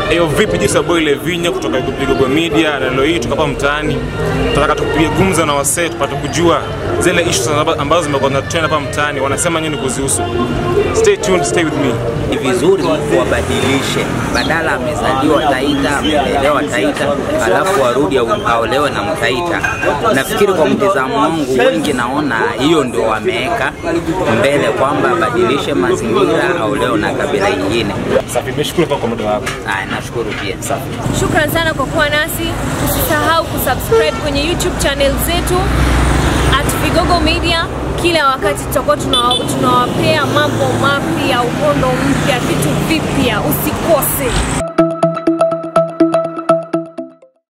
Eyo vipi jinsi ambayo ile vinya kutoka Vigogo Media na leo hii tuko hapa mtaani, tunataka tupige gumzo na wasee tupate kujua zile issues ambazo zimekuwa na trend hapa mtaani, wanasema nini kuzihusu. Stay tuned, stay with me. Ni vizuri wabadilishe, badala amezaliwa Taita, amelelewa Taita, alafu arudi au- aolewe na Mtaita. Nafikiri kwa mtizamo wangu, wengi naona hiyo ndio wameweka mbele, kwamba abadilishe mazingira, aolewe na kabila ingine. Safi, nimeshukuru kwa muda wako. Aya, nashukuru pia. Safi. Shukran sana kwa kuwa nasi. Usisahau kusubscribe kwenye YouTube channel zetu at Vigogo Media. Kila wakati tutakuwa tunawa- tunawapea mambo mapya, uhondo mpya, vitu vipya. Usikose.